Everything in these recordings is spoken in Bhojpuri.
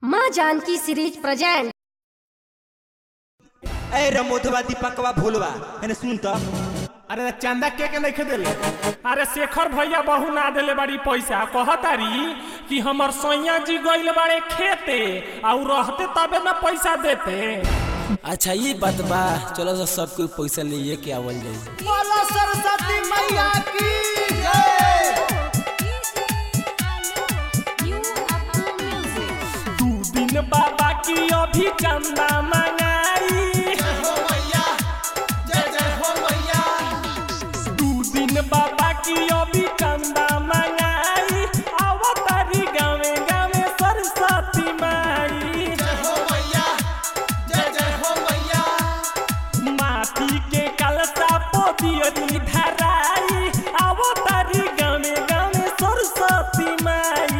माँ जानकी सीरीज प्रेजेंट ए रमोधवा दीपकवा भोलवा एने सुन त अरे चंदा के के नहीं देले अरे शेखर भैया बहु ना देले बड़ी पैसा कहतारी कि हमर सैया जी गइल बाड़े खेते और रहते तबे ना पैसा देते अच्छा ये बात बा चलो तो सब कोई पैसा लिए के आवल जाई बोलो सरस्वती मैया की दू दिन बाबा की अभी चंदा मंगाई दू दिन बाबा की अभी चंदा मंगाई आवतारी गावे गावे सरस्वती माई माटी के कलसा पोतियरी धराई आवो तारी गाने गाने सरस्वती माई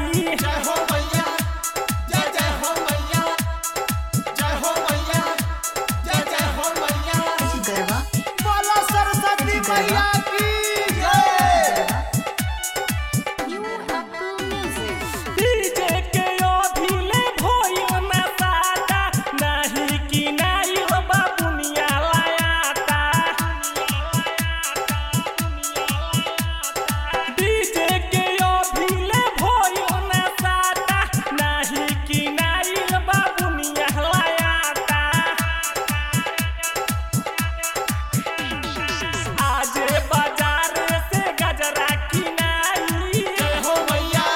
बोलो सरस्वती मैया की डीजे के अभिले भइल ना साटा नाही कि नाही हो बाबुनिया लायाता डीजे के अभिले भइल ना साटा नाही कि नाही हो बाबुनिया लायाता आज बाजार से गजरा किनाई हो मैया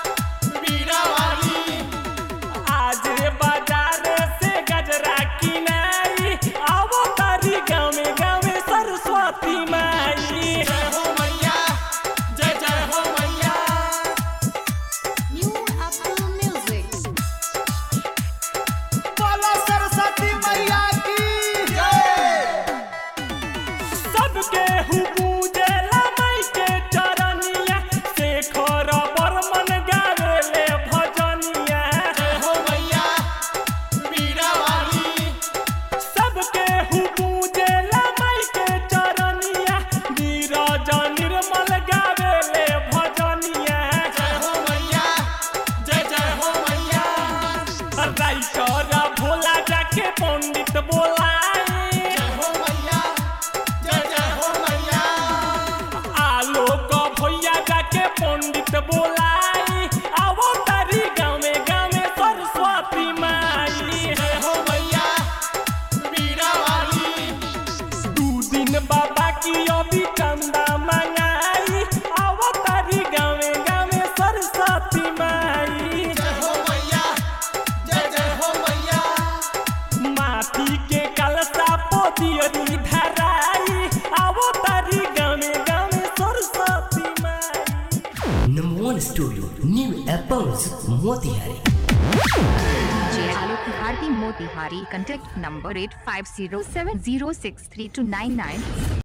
आज बाजार से गजरा किनाई आवो तारी गावे गावे सरस्वती माई बोलो सरस्वती मैया की सबके हुबूजे लमई के चरनिया शेखर बर्मन गावेले भजनिया सबके हुबूजे लमई के चरनिया नीरज निर्मल गावेले भजनिया राइटर भोला जाके पंडित बोलाए आलोक भैया जाके पंडित बोलाई आवो तारी गावे गावे सरस्वती माई दू दिन बाबा की अभी चंदा मंगाई आवो तारी गावे गावे सरस्वती माई माटी के कलसा पोतियरी धराई आवो तारी गावे गावे सरस्वती माई Number one studio, New Apples, Motihari. DJ Alok Bharti Motihari. Contact number 8507063299.